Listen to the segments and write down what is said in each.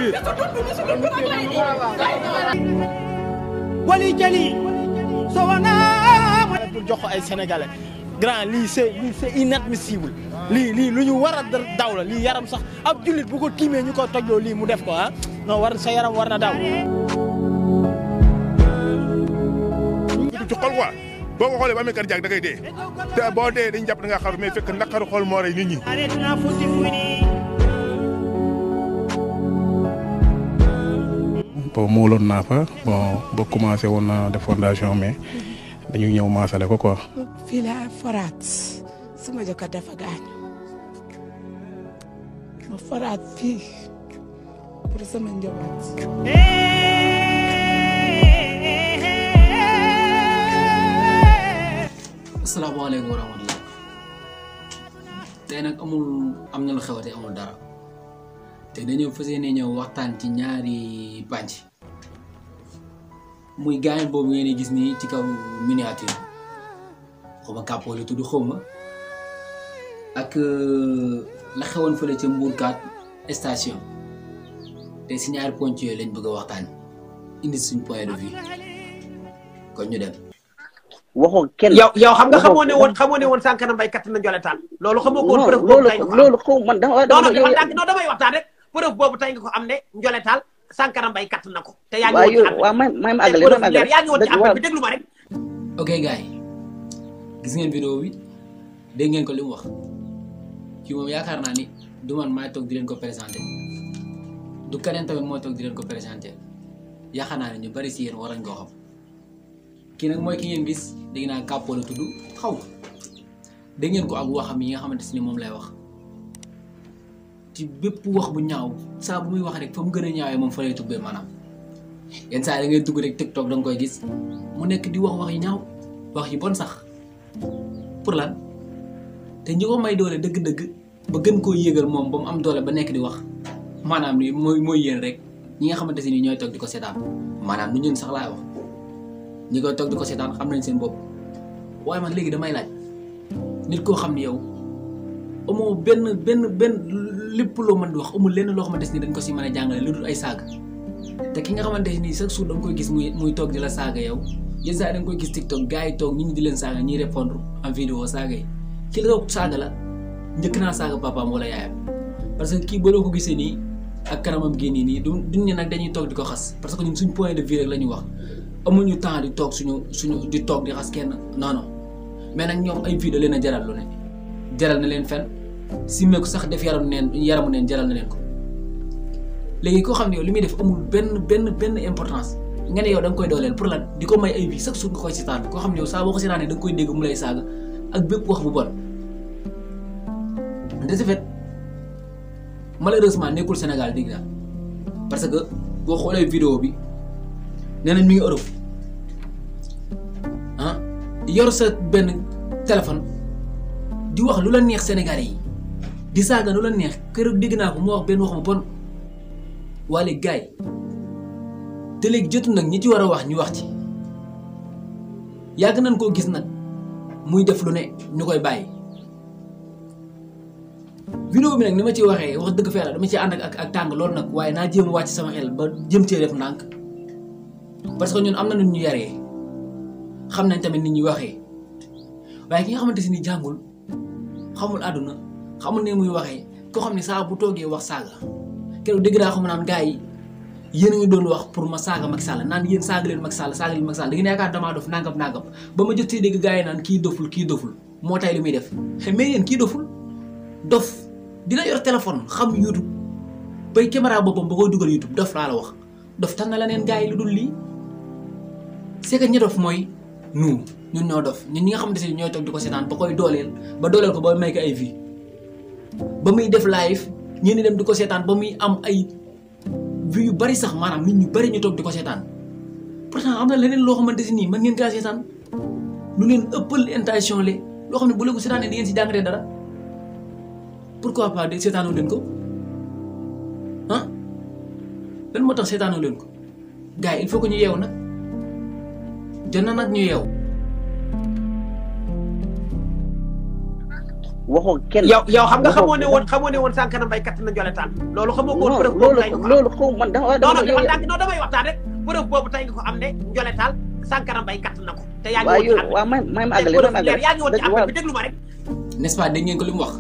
wali jali so wana pour jox ko ay sénégalais grand lii c'est lii c'est inadmissible lii lii lu ñu war a daw la lii yaram sax ab jullit bu ko tiimee ñu ko tojloo lii mu def ko ah non war sa yaram war na daw ci xol quoi boo ko xoolee ba amee kër jaag da ngay dee te boo dee dañu jàpp da nga xaru mais fekk naqaru xol moo rey nit ñi bon muoloon naa fa bon ba commencé woon naa def fondation mais dañu ñëw maasale ko quoi. fii laa foraat sama jëkkër dafa gaañu ma foraat fii pour sama njaboot. asalaamaaleykum wa rahmatulah tey nag amul am na lu xewate amul dara te dañoo fas yéene ñëw waxtaan ci ñaari pànc muy gaañ boobu ngeen di gis nii ci kaw miniature xawma kàppoo la tudd xawma ak la xewoon fële ca Mbourkat station te si ñaari ponc yooyu lañ bëgg a waxtaan indi suñ point de vue kon ñu dem. waxoo kenn yow yow xam nga xamoo ne woon xamoo ne woon Sankara Mbaye katt na njoletaan loolu xamoo ko woon preuve boobu loolu tey nga ko am loolu xaw man dama non non dama dafa tànk non damay waxtaan rek preuve boobu tey nga ko am ne njoletaal Sankara Mbaye katt na ko te yaa ngi waaw woon ci yow appel waaw may may ma te àggale preuve may ma leer àggale yaa ngi woon ci dëgg appel waaw bi déglu ma rek ok gars yi gis ngeen vidéo bi dégg ngeen ko li mu wax kii moom yaakaar naa ni du man maay toog di leen ko présenté du keneen tamit mooy toog di leen ko présenté yaakaar naa ne ñu bari si yéen war nañ koo xam kii nag mooy ki ngeen gis dégg naa kàppoo la tudd xaw ma dégg ngeen ko ak waxam yi nga xamante si ni moom lay wax ci bépp wax bu ñaaw saa bu muy wax rek fa mu gën a ñaawee moom fa lay tubbee maanaam yenn saa yi da ngay dugg rek TikTok da nga koy gis mu nekk di wax wax yi ñaaw wax yi bon sax pour lan te ñi ko may doole dëgg-dëgg ba gën koo yéegal moom ba mu am doole ba nekk di wax maanaam ni mooy mooy yéen rek ñi nga xamante si ni ñooy toog di ko seetaan maanaam nu ñun sax laay wax ñi koy toog di ko seetaan xam nañ seen bopp waaye man léegi damay laaj nit koo xam ni yow amoo benn benn benn lépp loo mën di wax amul lenn loo xamante ni dañ ko si mën a jàngale lu dul ay saaga te ki nga xamante ni chaque jour da nga koy gis muy muy toog di la saaga yow yenn saa yi da nga koy gis TikTok gars yi toog nit ñi di leen saaga ñiy répondre en vidéo saaga yi ki la toog saaga la njëkk naa saaga papaam wala yaayam parce que kii boo ko gisee nii ak kanamam gi nii nii du duñ ne nag dañuy toog di ko xas parce que ñun suñ point de vue rek la ñuy wax amuñu temps di toog suñu suñu di toog di xas kenn non non mais nag ñoom ay vidéo leen a jaral lu ne jaral na leen fen simmeeku sax def yaram neen yaramu neen jaral na leen ko léegi koo xam ne yow li muy def amul benn benn benn importance nga ne yow da nga koy dooleel pour lan di ko may ay vie chaque jour nga koy seetaan koo xam ne yow saa boo ko seetaanee da nga koy dégg mu lay saaga ak bépp wax bu bon de ce fait malheureusement nekkul Sénégal dégg naa parce que boo xoolee vidéo bi nee nañ mi ngi Europe ah yor sa benn téléphone di wax lu la neex Sénégalais yi di saaga lu la neex keroog dégg naa ko mu wax benn wax bu bon waa léegi gars yi te léegi jotu nag ñi ci war a wax ñu wax ci yàgg nañ koo gis nag muy def lu ne ñu koy bàyyi. vidéo bi nag ni ma ci waxee wax dëgg fa yàlla dama ci ànd ak ak tàng loolu nag waaye naa jéem wàcc sama xel ba jëm cee def ndànk parce que ñun am na nu ñu yaree xam nañ tamit nit ñuy waxee waaye ki nga xamante si ni jàngul xamul àdduna xamul ne muy waxee koo xam ne saa bu toogee wax saaga keroog dégg naa xam naan gars yi yéen a ngi doon wax pour ma saaga Macky Sall naan yéen saaga leen Macky Sall saaga leen Macky Sall da ngeen yaakaar damaa dof nangam nangam ba ma jot see dégg gars yi naan kii doful kii doful moo tay li muy def mais yéen kii doful dof dina yor téléphone xam YouTube bay caméra boppam ba koy dugal YouTube dof laa la wax dof tan na la neen gars yi lu dul lii c'est que ñi dof mooy nous ñun ñoo dof ñun ñi nga xamante ne ñooy toog di ko seetaan ba koy dooleel ba dooleel ko ba may ko ay vie ba muy def live ñenn dem di ko seetaan ba muy am ay vues yu bari sax maanaam nit ñu bari ñu toog di ko seetaan pourtant am na leneen loo xamante si nii mën ngeen kaa seetaan lu leen ëppal intention le loo xam ne bu leen ko seetaanee di ngeen si jàngatee dara pourquoi pas de seetaanoo leen ko ah lan moo tax seetaanoo leen ko gars yi il faut que ñu yeewu nag jot na nag ñu yeewu waxoo kenn. yow yow xam nga waxoo- xamoo ne woon xamoo ne woon Sankara Mbaye katt na njoletaan loolu xamoo ko woon non preuve boobu loolu tey nga ko am loolu xaw man dama non dama non yow dafa ndànk non damay waxtaan rek preuve boobu tey nga ko am ne njoletaal Sankara Mbaye katt na ko te yaa ngi waaw woon ci yow affaire waaw may may ma bi àggale may ma àggale yaa ngi woon ci dëgg affaire waaw bi déglu ma rek n'est-ce pas dégg ngeen ko li mu wax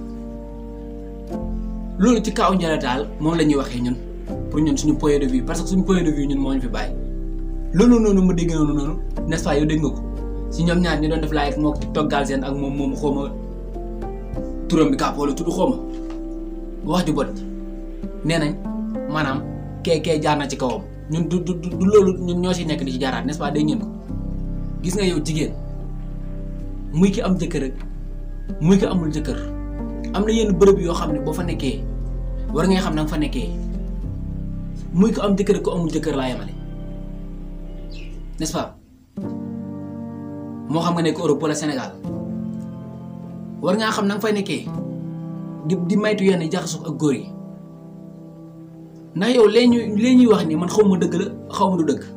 loolu ci kaw njëletaal moom la ñuy waxee ñun pour ñun suñu point de vue parce que suñu point de vue ñun moo ñu fi bàyyi loolu noonu ma dégg noonu noonu n'est-ce pas yow dégg nga ko si ñoom ñaar ñu doon def live moo TikTok Galsen ak moom moom xaw ma turam bi kàpp wala tudd xaw ma wax ju bot nee nañ maanaam kee kee jaar na ci kawam ñun du du du loolu ñun ñoo si nekk di ci jaaraat n'est-ce pas dégg ngeen ko gis nga yow jigéen muy ki am jëkkër ak muy ki amul jëkkër am na yenn bërëb yoo xam ne boo fa nekkee war ngay xam na nga fa nekkee muy ko am jëkkër ak ko amul jëkkër laa yemale n'est-ce pas moo xam nga nekk Europe wala Sénégal war ngaa xam na nga fay nekkee di di maytu yenn jaxasoo ak góor yi ndax yow lee ñuy lee ñuy wax ni man xaw ma dëgg la xaw ma du dëgg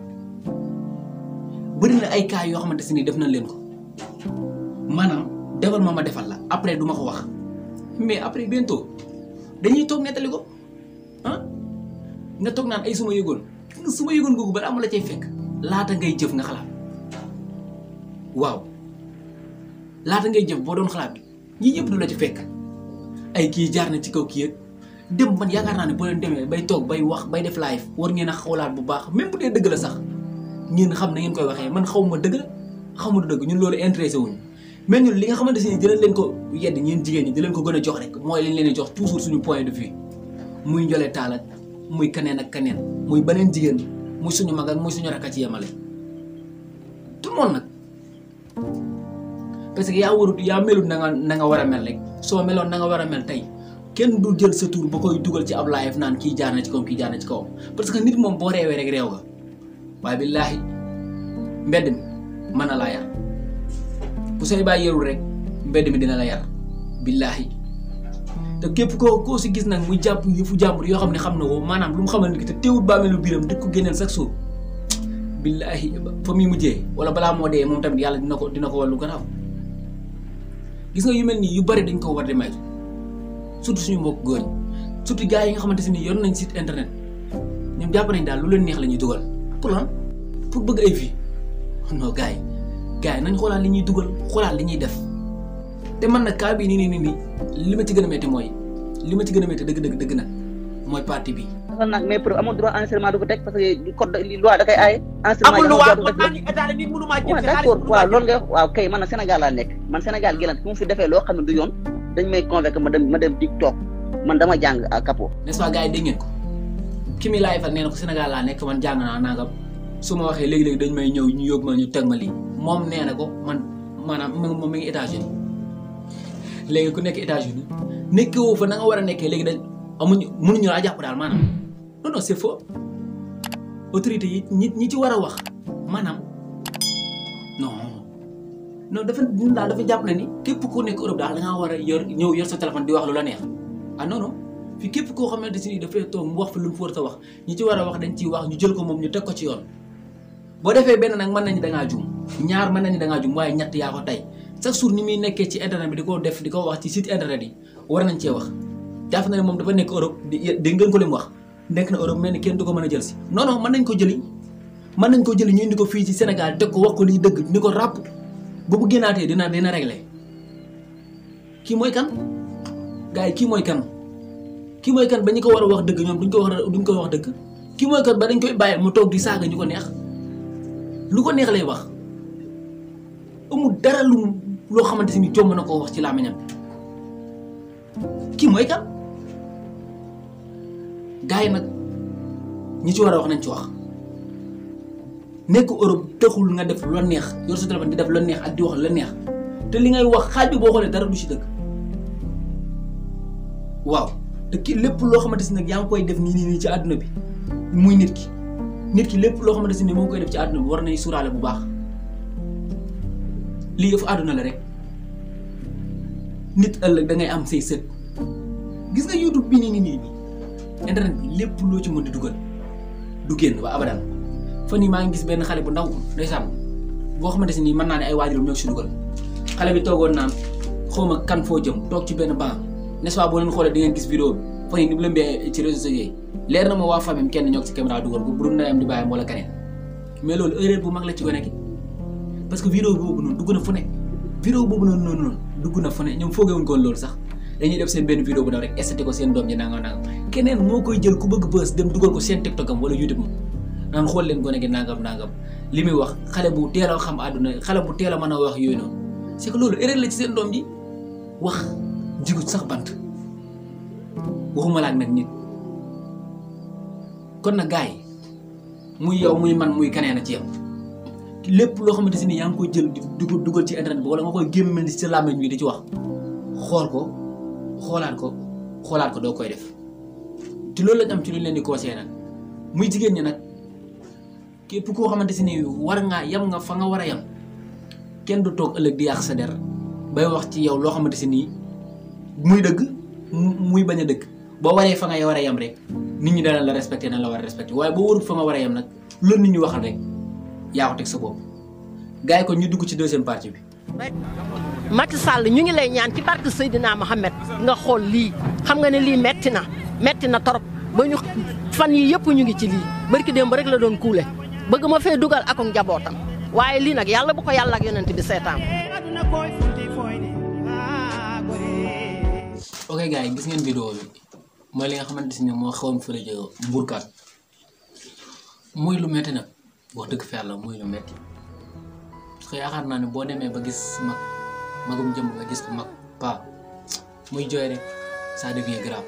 bëri na ay cas yoo xamante si ni def nañ leen ko maanaam defal ma ma defal la après du ma ko wax mais après bientôt dañuy toog nettali ko ah nga toog naan ay suma yëgoon suma yëgoon googu balaa mu la cay fekk laata ngay jëf nga xalaat waaw laata ngay jëf boo doon xalaat ñii ñëpp du la ci fekk ay kii jaar na ci kaw kii ak dem man yaakaar naa ne boo leen demee bay toog bay wax bay def live war ngeen a xoolaat bu baax même bu dee dëgg la sax ngeen xam na ngeen koy waxee man xaw ma dëgg la xaw ma du dëgg ñun loolu intéressé wuñu mais ñun li nga xamante ne dinañ leen ko yedd ñeen jigéen ñi di leen ko gën a jox rek mooy liñ leen di jox toujours suñu point de vue muy njole taal ak muy kaneen ak kaneen muy beneen jigéen muy suñu mag ak muy suñu rakk ci yemale tout le monde nag parce que yaa warut yaa melut na nga na nga war a mel rek soo meloon na nga war a mel tey kenn du jël sa tur ba koy dugal ci ab live naan kii jaar na ci kawam kii jaar na ci kawam parce que nit moom boo reewee rek réew nga waaye billaahi mbedd mi mën na laa yar bu say bàyyi yarul rek mbedd mi dina la yar billaahi te képp koo koo si gis nag muy jàpp yëfu jàmbur yoo xam ne xam na ko maanaam lu mu xamal nit ki te teewut bàmmeelu biiram di ko génneel chaque jour billaahi fa muy mujjee wala balaa moo dee moom tamit yàlla dina ko dina ko wàllu garaaw gis nga yu mel nii yu bari dañ ko war di may surtout suñu mbokk góor ñi surtout gars yi nga xamante ne yor nañ site internet ñoom jàpp nañ daal lu leen neex la ñuy dugal pour lan pour bëgg ay vie non gars yi gars yi nañ xoolaat li ñuy dugal xoolaat li ñuy def te man nag cas bii nii nii nii nii li ma ci gën a métti mooy li ma ci gën a métti dëgg dëgg dëgg nag mooy parti bi. dafa nag mais pour amul droit enregistrement du ko teg parce que code li loi da koy aaye. enregistrement amul yi lu waa amul kon droit naa du ni état la nit mënu maa ko jël def. si waaw xaalis d'accord mënu waaw maa loolu nga waaw kay man na Sénégal laa nekk man Sénégal gi la ku mu fi defee loo xam ne du yoon dañ may convaincre ma dem ma dem TikTok man dama jàng à capot. n'est-ce pas gars yi dégg ngeen ko ki mi laay fal nee na ko Sénégal laa nekk man jàng naa nangam su ma waxee léegi-léegi dañ may ñëw ñu yóbbu ma ñu teg ma lii moom nee na ko man maanaam moom mi ngi États-Unis léegi ku nekk États-Unis nekkee woo fa na nga war a nekkee léegi dañ amuñu mënuñu laa jàpp daal maanaam non non c'est faux autorité yi ñi ñi ci war a wax maanaam non non dafa ñun daal dafa jàpp na ni képp ku nekk Europe daal da ngaa war a yor ñëw yor sa téléphone di wax lu la neex ah non non fii képp koo xamante si dafay toog mu wax fi lu mu war a wax ñi ci war a wax dañ ciy wax ñu jël ko moom ñu teg ko ci yoon boo defee benn nag mën nañu da ngaa jum ñaar mën nañu da ngaa jum waaye ñett yaa ko tey chaque jour ni muy nekkee ci internet bi di ko def di ko wax ci site internet yi war nañ cee wax jàpp na ne moom dafa nekk Europe di dégg ngeen ko li mu wax nekk na Europe mel ni kenn du ko mën a jël si non non mën nañ ko jëli mën nañ ko jëli ñu indi ko fii ci Sénégal teg ko wax ko liy dëgg ni ko ràpp bu bu génnaatee dina dina réglé kii mooy kan gars yi kii mooy kan kii mooy kan ba ñu ko war a wax dëgg ñoom duñ ko wax duñ ko wax dëgg kii mooy kan ba dañ koy bàyyi mu toog di saaga ñu ko neex lu ko neex lay wax amul dara lu loo xamante ni jomb na koo wax ci làmmiñam kii mooy kan gars yi nag ñi ci war a wax nañ ci wax nekk Europe taxul nga def lu la neex yor sa téléphone di def lu la neex ak di wax lu la neex te li ngay wax xaaj bi boo xoolee dara du ci dëgg waaw te ki lépp loo xamante si nag yaa ngi koy def nii nii nii ci àdduna bi muy nit ki nit ki lépp loo xamante si ne moo ngi koy def ci àdduna bi war nañ suuraale bu baax lii yëfu àdduna la rek nit ëllëg da ngay am say sët gis nga YouTube bi nii nii nii nii internet bi lépp loo ci mën di dugal du génn ba abadan fan yii maa ngi gis benn xale bu ndaw ndeysaan boo xamante si nii mën naa ne ay waajuram ñoo ci dugal xale bi toogoon naan xawma kan foo jëm toog ci benn banc n'est-ce pas boo leen xoolee di ngeen gis vidéo bi fan yi ni mu lëmbee ci réseaux sociaux yi leer na ma waa famille kenn ñoo ci caméra dugal ko bu dul ndeyam di bàyyam wala keneen mais loolu erreur bu mag la ci gone gi parce que vidéo boobu noonu dugg na fu ne vidéo boobu noonu noonu noonu dugg na fu ne ñoom foogewuñ ko woon loolu sax dañuy def seen benn vidéo bu daw rek estati ko seen doom ji nangam nangam keneen moo koy jël ku bëgg bës dem dugal ko seen TikTok am wala YouTube am naan xool leen gone gi nangam nangam li muy wax xale bu teel a xam àdduna xale bu teel a mën a wax yooyu noonu c'est que loolu erreur la ci seen doom ji wax jigut sax bant waxuma la ak nag nit kon nag gars yi muy yow muy man muy keneen a ci yow lépp loo xamante si ni yaa ngi koy jël di dugal dugal ci internet bi wala nga koy gémmal ci sa làmmiñ wi di ci wax xool ko xoolaat ko xoolaat ko doo koy def te loolu lañ am ci lu ñu leen di conseillé nag muy jigéen ñi nag képp koo xamante si ni war ngaa yem nga fa nga war a yem kenn du toog ëllëg di yàq sa der bay wax ci yow loo xamante si nii muy dëgg muy bañ a dëgg boo waree fa nga war a yem rek nit ñi dana la respecté na la war a respecté waaye boo warul fa nga war a yem nag loolu nit ñi waxal rek yaa ko teg sa bopp gars yi kon ñu dugg ci deuxième partie bi. Macky Sall ñu ngi lay ñaan ci barke Seydina Mohamed nga xool lii xam nga ne lii metti na metti na torop ba ñu fan yi yëpp ñu ngi ci lii barki démb rek la doon kuule bëgg ma fee dugal ak njabootam waaye lii nag yàlla bu ko yàlla ak yonent bi seetaan. ok gars yi gis ngeen vidéo bi mooy li nga xamante si ne moo xewoon fële ca Mbourkat muy lu metti nag wax dëgg fa yàlla muy lu metti parce que yaakaar naa ne boo demee ba gis mag magum jëm nga gis ko mag pa muy jooy rek ça devient grave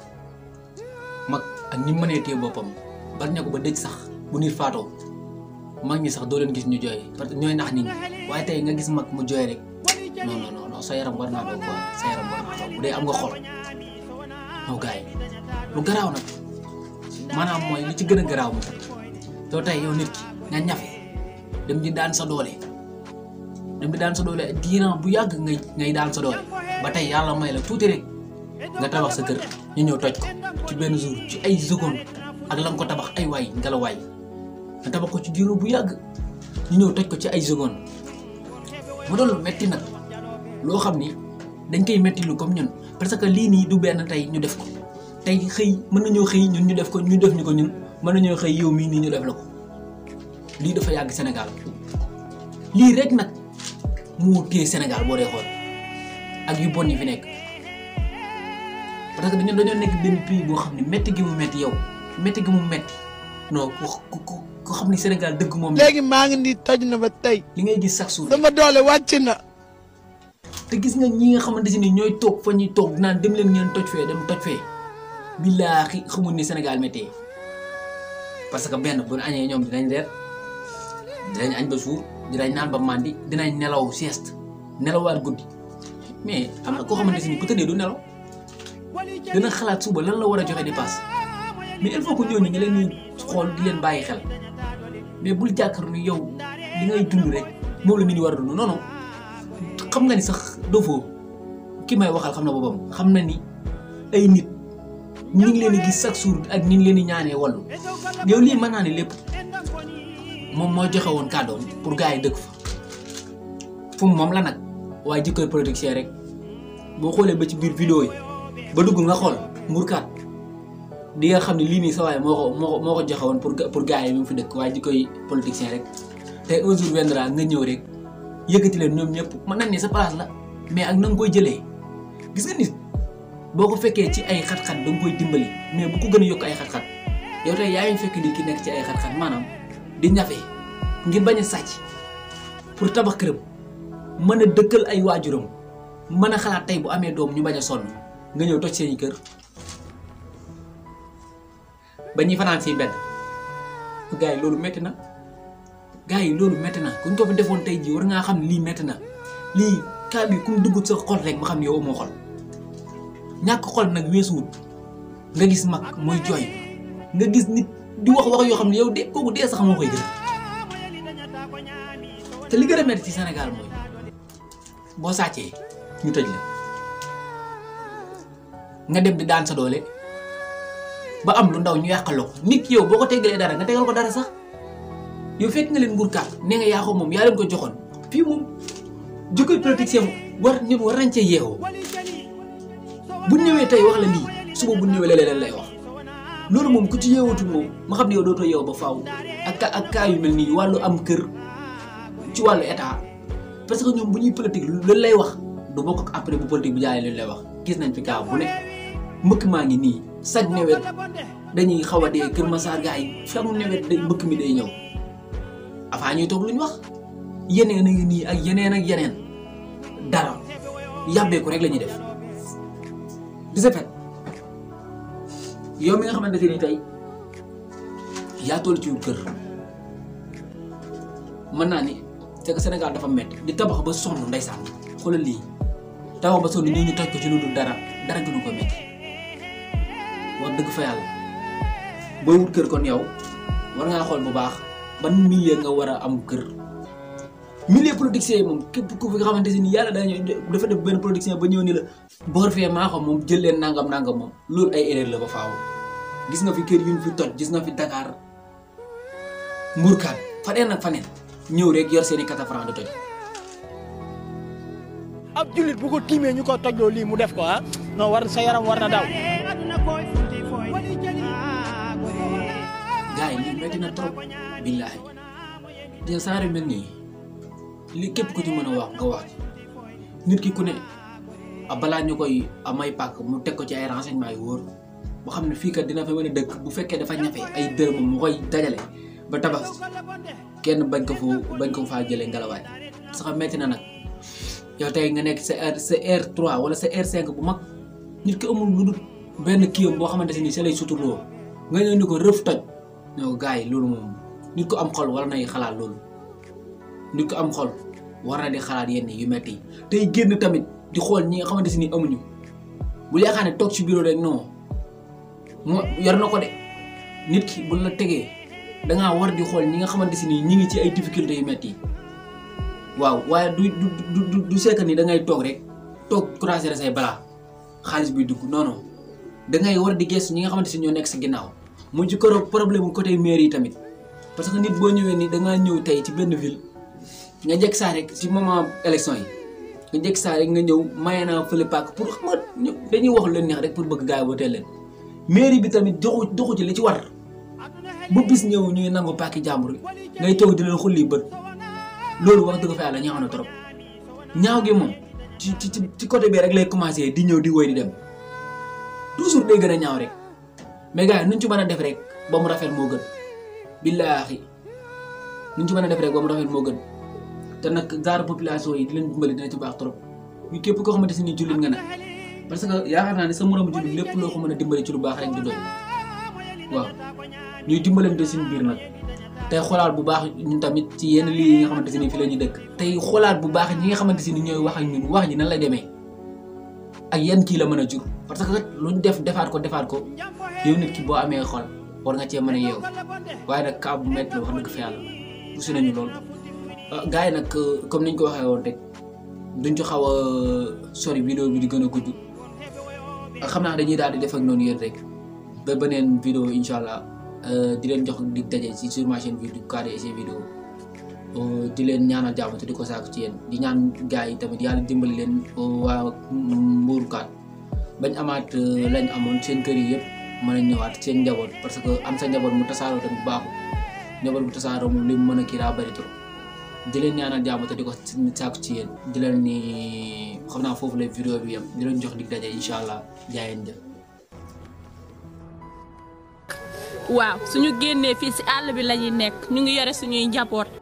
mag ak ñi mënee téye boppam bari na ko ba dëj sax bu nit faatoo mag ñi sax doo leen gis ñu jooy parce que ñooy nax nit ñi waaye tey nga gis mag mu jooy rek non non non non sa yaram war naa daw quoi sa yaram war naa daw bu dee am nga xol non gars yi lu garaaw nag maanaam mooy li ci gën a garaaw moom too tey yow nit ki nga ñafe dem di daan sa doole dem di daan sa doole diiran bu yàgg ngay ngay daan sa doole ba tey yàlla may la tuuti rek nga tabax sa kër ñu ñëw toj ko ci benn jour ci ay seconde ak la nga ko tabax ay waay ngela waay nga tabax ko ci diiru bu yàgg ñu ñëw toj ko ci ay seconde mu doon lu metti nag loo xam ni dañ koy metti lu comme ñun parce que lii nii du benn tey ñu def ko tey xëy mën nañoo xëy ñun ñu def ko ñu def ñu ko ñun mën nañoo xëy yow mii nii ñu def la ko lii dafa yàgg Sénégal lii rek nag moo téye Sénégal boo dee xool ak yu bon yi fi nekk parce que dañoo dañoo nekk benn pays boo xam ne métti gi mu métti yow métti gi mu métti non ku ku ku xam ni Sénégal dëgg moom léegi maa ngi nii toj na ba tey li ngay gis chaque jour sama doole wàcc na te gis nga ñi nga xamante si ni ñooy toog fa ñuy toog naan dem leen ngeen toj fee dem toj fee billaahi xamul ni Sénégal méttee parce que benn bu ñu añee ñoom dinañ reer dinañ añ ba suur dinañ naan ba màndi dinañ nelaw sieste nelawaat guddi mais am na koo xamante si ni bu tëddee du nelaw dina xalaat suba lan la war a joxe dépasse mais il faut que ñooñu nga leen di xool di leen bàyyi xel mais bul jàkkar ni yow li ngay dund rek moom la nit ñi war a dund non non xam nga ni sax dofoo ki may waxal xam na boppam xam na ni ay nit ñu ngi leen di gis chaque jour ak ni ngi leen di ñaanee wallu yow lii mën naa ne lépp moom moo joxe woon kàddoom pour gars yi dëkk fa fu mu moom la nag waaye jikkoy politicien rek boo xoolee ba ci biir vidéo yi ba dugg nga xool mburkaat di nga xam ne lii nii sa waaye moo ko moo ko moo ko joxe woon pour pour gars yi mu fi dëkk waaye jikkoy politicien rek te un jour viendra nga ñëw rek yëkkati leen ñoom ñëpp mën nañ ne sa place la mais ak na nga koy jëlee gis nga nit boo ko fekkee ci ay xat-xat da nga koy dimbali mais bu ko gën a yokk ay xat-xat yow tey yaa ngi fekk nit ki nekk ci ay xat-xat maanaam di ñafe ngir bañ a sàcc pour tabax këram mën a dëkkal ay waajuram mën a xalaat tey bu amee doom ñu bañ a sonn nga ñëw toj seeni kër ba ñuy fanaan si mbedd gars yi loolu metti na gars yi loolu metti na kuñ ko fi defoon tey jii war ngaa xam ne lii metti na lii kaa bi ku mu dugg sa xol rek ma xam ne yow amoo xol ñàkk xol nag weesuwut nga gis mag mooy jooy nga gis nit di wax wax yoo xam ne yow de kooku dee sax moo koy gën te li gën a metti ci Sénégal mooy boo sàccee ñu tëj la nga dem di daan sa doole ba am lu ndaw ñu yàqaloo ko nit ki yow boo ko teggalee dara nga tegal ko dara sax yow fekk nga leen mburkaat nee nga yaa ko moom yaa leen ko joxoon fii moom jikkoy politicien war nit war nañ cee yeewoo bu ñëwee tey wax la lii suba bu ñëwee leneen lay wax loolu moom ku ci yeewatul moom ma xam ne yow dootoo yeew ba faaw ak ka ak cas yu mel nii wàllu am kër ci wàllu état parce que ñoom bu ñuy politique lu lay wax du bokk ak après bu politique bu jaayee lu lay wax gis nañ fi cas bu ne mbëkk maa ngi nii saj nawet dañuy xaw a dee Kër Massar gars yi femu nawet day mbëkk mi day ñëw avant ñuy toog lu ñu wax yeneen a ngi nii ak yeneen ak yeneen dara yàbbeeku rek la ñuy def de ce fait yow mi nga xamante ni tey yaa toll ci kër mën naa ni c'est que Sénégal dafa métti di tabax ba sonn ndeysaan xoolal lii tabax ba sonn ñoo ñu toj ko ci lu dul dara dara gënu ko métti wax dëgg fa yàlla booy wut kër kon yow war ngaa xool bu baax ban milieu nga war a am kër milieu politicien yi moom képp ku fi nga xamante ni yàlla dañu dafa def benn politicien ba ñëw ni la boor fee maa xam moom jël leen nangam nangam moom loolu ay erreur la ba faaw gis nga fi kër yu ñu fi toj gis nga fi Dakar Mbourkat faneen ak faneen ñëw rek yor seeni quatre francs di toj ab jullit bu ko tiimee ñu ko tojloo lii mu def ko ah non war sa yaram war na daw gars yi lii metti na trop billaahi te saare mel nii li képp ku ci mën a wax nga wax ci nit ki ku ne a balaa ñu koy a may pàkk mu teg ko ci ay renseignements yu wóor boo xam ne fii kat dina fa mën a dëkk bu fekkee dafa ñafe ay dërëmam mu koy dajale ba tabax kenn bañ ko fu bañ ko faa jëlee ngelawaay sax metti na nag yow tey nga nekk sa R sa R3 wala sa R5 bu mag nit ki amul lu dul benn kiyam boo xamante ne nii sa lay suturloo nga ñëw ni ko rëf toj ñoo gars yi loolu moom nit ko am xol war nay xalaat loolu nit ko am xol war na di xalaat yenn yu metti yi tey génn tamit di xool ñi nga xamante si ni amuñu bu yaakaar ne toog ci bureau rek non moo yor na ko de nit ki bu la tegee dangaa war di xool ñi nga xamante si ni ñi ngi ci ay difficultés yu metti yi waaw waaye du du du du du sekk ni da ngay toog rek toog croiser say balaa xaalis buy dugg non non da ngay war di gestu ñi nga xamante si ñoo nekk sa ginnaaw mu ci koro problème mu côté mairie yi tamit parce que nit boo ñëwee ni da ngaa ñëw tey ci benn ville nga njëkk saa rek ci moment élection yi nga njëkk saa rek nga ñëw maye naa fële paak pour xam nga ñu dañuy wax lu leen neex rek pour bëgg gars yi wootee leen mairie bi tamit doxu doxu ci li ci war bu bis ñëw ñuy nangu paaki jàmbur ngay toog di leen xulli bët loolu wax dëgg fa yàlla ñaaw na trop ñaaw gi moom ci ci ci côté bi rek lay commencé di ñëw di woy di dem toujours day gën a ñaaw rek mais gars yi nuñ ci mën a def rek ba mu rafet moo gën billaahi nuñ ci mën a def rek ba mu rafet moo gën te nag genre population yi di leen dimbali dina ci baax trop ñu képp koo xamante si ni jullit nga nag parce que yaakaar naa ne sa moromu jullit lépp loo ko mën a dimbali ci lu baax rek du doy waaw ñuy dimbalante suñu biir nag tey xoolaat bu baax ñun tamit ci yenn lii yi nga xamante si ni fi la ñuy dëkk tey xoolaat bu baax ñi nga xamante si ni ñooy wax ak ñun wax ji nan la demee ak yan kii la mën a jur parce que luñ def defaat ko defaat ko yow nit ki boo amee xol war nga cee mën a yeew waaye nag kaa bu métti la wax dëgg fa yàlla poussé nañu lool. gars yi nag comme niñ ko waxee woon rek duñ ci xaw a sori vidéo bi di gën a gudd xam naa dañuy daal di def ak noonu yéen rek ba beneen vidéo incha allah di leen jox di daje ci sur ma chaîne vidéo KDC vidéo di leen ñaanal jàmm te di ko saako ci yéen di ñaan gars yi tamit yàlla dimbali leen waa mbuurkaat bañ amaat lañ amoon seen kër yi yëpp mën a ñëwaat seen njaboot parce que am sa njaboot mu tasaaroo tamit baaxul njaboot mu tasaaroo moom li mu mën a kii daa bëri trop di leen ñaanal jàmm te di ko saako ci yéen di leen ni xam naa foofu la vidéo bi yem di leen jox dig daje incha allah jaayeen jëf waaw suñu génnee fii ci àll bi la ñuy nekk ñu ngi yore suñuy njaboot